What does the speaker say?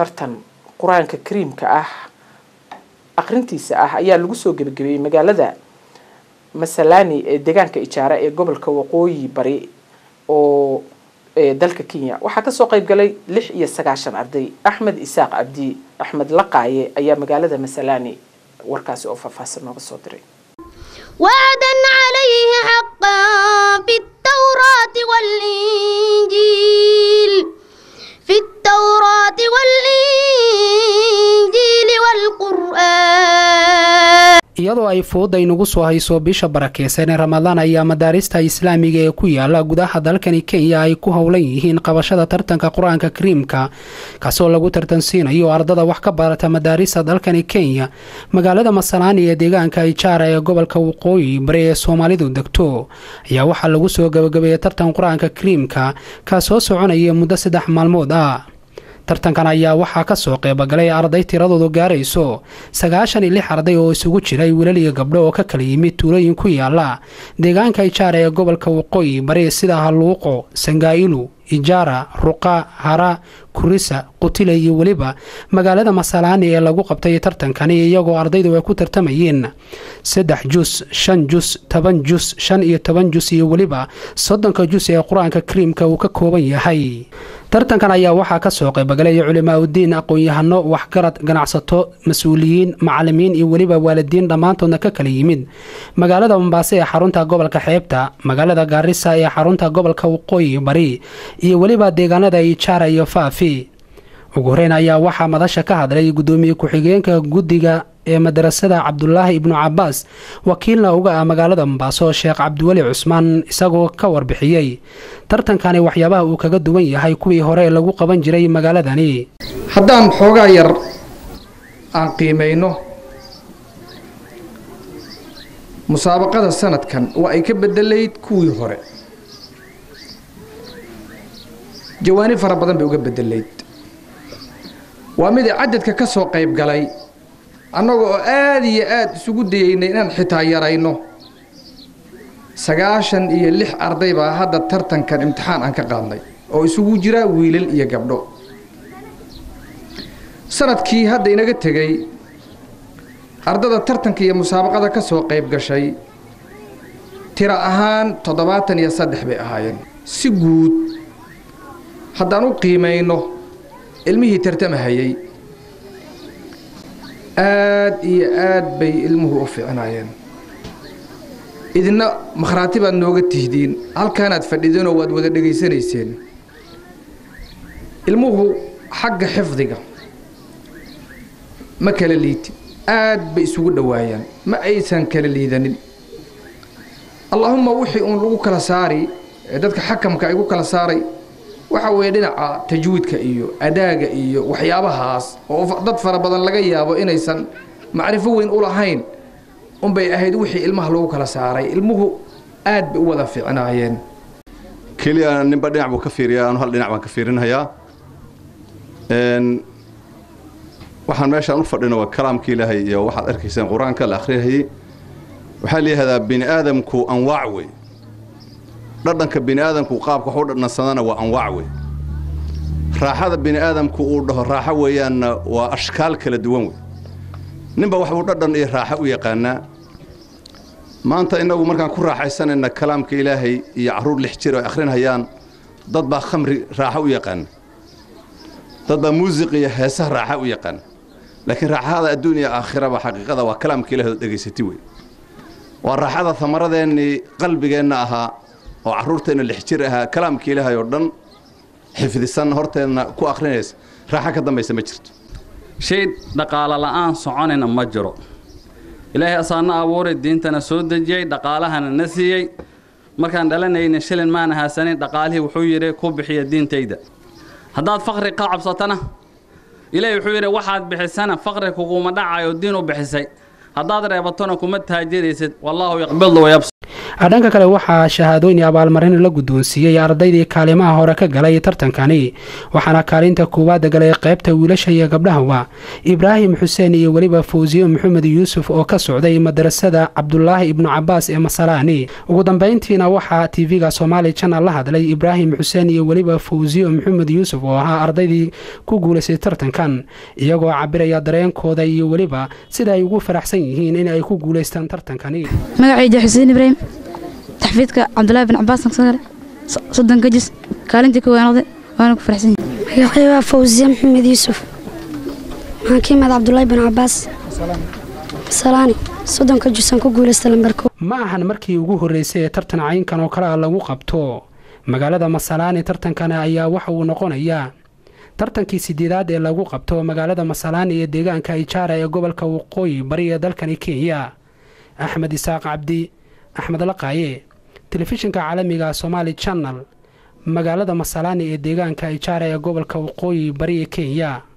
tartan qur-aanka kariimka ah aqrintiisa ah ayaa lagu soo gebagabeeyey magaalada masalani ee deegaanka ijaara ee gobolka waqooyi bari oo dalka kenya waxaa kasoo qeyb galay lix iyo sagaashan arday axmed isaaq cabdi axmed laqaaye ayaa magaalada masalani warkaasi oo faahfaahsan nooga soo diray وعدا عليه حقا في التوراة والإنجيل في التوراة والإنجيل والقرآن iyadoo ay fooda inugu soo hayso bisha barakeysan ee ramadaan ayaa madaarista islaamiga ee ku yaala gudaha dalkani kenya ay ku howlan yihiin qabashada tartanka qur-aanka kariimka kaasoo lagu tartansiinayo ardada wax ka barata madaarista dalkani kenya magaalada masalaani ee deegaanka ijaara ee gobolka waqooyi bari ee soomaalidu degto ayaa waxaa lagu soo gabagabeeyay tartan qur-aanka kariimka kaasoo soconaya muddo saddex maalmood ah tartankan ayaa waxaa kasoo qeybagalay arday tiradoodu gaarayso sagaashan iyo lix arday oo isugu jiray wiilal iyo gabdho oo ka kala yimid tuulooyin ku yaala deegaanka ijaara ee gobolka waqooyi bari sida haluuqo sangaa'ilu ijaara ruqa hara kurisa qutile iyo weliba magaalada masalaani ee lagu qabtay tartankani iyagoo ardaydu ay ku tartamayeen saddex jus shan jus toban jus shan iyo toban jus iyo weliba soddonka jus ee qur-aanka kariimka uu ka kooban yahay tartankan ayaa waxaa kasoo qaybagalay culimaa udiin aqoon-yahano waxgarad ganacsato mas-uuliyiin macalimiin iyo weliba waalidiin dhammaantoodna ka kala yimid magaalada mombaaso ee xarunta gobolka xeebta magaalada gaarisa ee xarunta gobolka waqooyi bari iyo weliba deegaanada ijaara iyo faafi ugu horeyn ayaa waxaa madasha ka hadlay gudoomiye ku-xigeenka guddiga ee madarasada cabdulaahi ibnu cabaas wakiilna uga ah magaalada mombaaso sheekh cabdiweli cusmaan isagoo ka warbixiyey tartankani waxyaabaha uu kaga duwan yahay kuwii hore lagu qaban jiray magaaladani haddaan xoogaa yar aan qiimayno musaabaqada sanadkan waa ay ka bedelayd kuwii hore jawaani fara badan bay uga bedelayd waa mid cadadka ka soo qayb galay annaga oo aada iyo aada isugu dayeynay inaan xitaa yarayno sagaashan iyo lix arday baa hadda tartankan imtixaan aan ka qaadnay oo isugu jira wiilal iyo gabdho sanadkii hadda inaga tegey ardada tartanka iyo musaabaqada ka soo qayb gashay tiro ahaan toddobaatan iyo saddex bay ahaayeen si guud haddaan u qiimayno ilmihii tartamahayey aad iyo aad bay ilmuhu u fiicnaayeen idina makhraati baad nooga tihdiin halkaanaad fadhideenoo waad wada dhegaysanayseen ilmuhu xagga xifdiga ma kala liidin aad bay isugu dhowaayaan ma aysan kala liidanin allaahumma wixii uun lagu kala saari ee dadka xakamka ay ku kala saaray waxa weeye dhinaca tajwiidka iyo adaaga iyo waxyaabahaas oo dad fara badan laga yaabo inaysan macrifo weyn u lahayn unbay ahayd wixii ilmaha lagu kala saaray ilmuhu aad bay u wada fiicnaayeen keliya ninba dhinac buu ka fiiriyaa anu hal dhinac baan ka fiirinhayaa waxaan meeshaan u fadhino waa kalaamka ilaahay iyo waxaad arkaysaan qur-aanka la akhriyahayey waxaa la yihahdaa bini aadamku anwaac wey dhadhanka bini aadamku qaabka wax u dhadhansadana waa anwaac wey raaxada bini aadamku uu dhaho raaxo weeyaanna waa ashkaal kala duwan wey ninba waxbuu dhadhan iyo raaxo u yaqaanaa maanta innagu markaan ku raaxaysanayna kalaamka ilaahay iyo carruur lix jir ay akhrinhayaan dad baa khamri raaxo u yaqaana dad baa muusiq iyo heesaha raaxo u yaqaana laakiin raaxada adduun iyo aakhiraba xaqiiqada waa kalaamka ilahay oo dhegaysati wey waa raaxada amaradeennii qalbigeenna ahaa oo carruurteenna lix jir ahaa kalaamka ilaahay oo dhan xifdisan horteenna ku akhrinaysa raaxo ka dambaysa ma jirto shay dhaqaalo la'aan soconayna ma jiro ilaahay asaana abuuray diintana soo dejiyey dhaqaalahana na siiyey markaan dhalanayna shilin maana haasanin dhaqaalihii wuxuu yidhi ku bixiya diintayda haddaad faqri ka cabsatana ilaahay wuxuu yidhi waxaad bixisana faqri kuguma dhacayo diin u bixisay haddaad reebatona kuma taajiraysid wallaahu yaqbidu wayabs dhanka kale waxaa shahaadooyin abaalmarin la guddoonsiiyey ardaydii kaalimaha hore ka galay tartankani waxaana kaalinta koowaad galay qaybta wiilasha iyo gabdhahaba ibraahim xuseen iyo weliba fawsiyo maxamed yuusuf oo ka socday madarasada cabdulaahi ibnu cabaas ee masalaani ugu dambeyntiina waxaa tv-ga somaali janal la hadlay ibraahim xuseen iyo weliba fawsiyo maxamed yuusuf oo ahaa ardaydii ku guulaystay tartankan iyagoo cabiraya dareenkooda iyo weliba sida ay ugu faraxsan yihiin in ay ku guulaystaan tartankani magacayda xuseen ibraahim taxfiidka cabdulaahi bin cabaas nagsagale soddon gajis kaalintii ka weynaaday waana ku faraxsan yahay magacay waa fawsiye maxamed yuusuf waxaan ka imaada cabdulaahi bin cabaas salaani soddonka jusaan ku guulaysta lambarko ma ahan markii ugu horreysay ee tartan caynkan oo kale a lagu qabto magaalada masalaani tartankana ayaa waxa uu noqonayaa tartankii sideedaad ee lagu qabto magaalada masalaani ee deegaanka ijaara ee gobolka waqooyi bari ee dalkani kenya axmed isaaq cabdi axmed laqaaye telefishinka caalamiga somaali janal magaalada masalaani ee deegaanka ijaara ee gobolka waqooyi bari ee kenya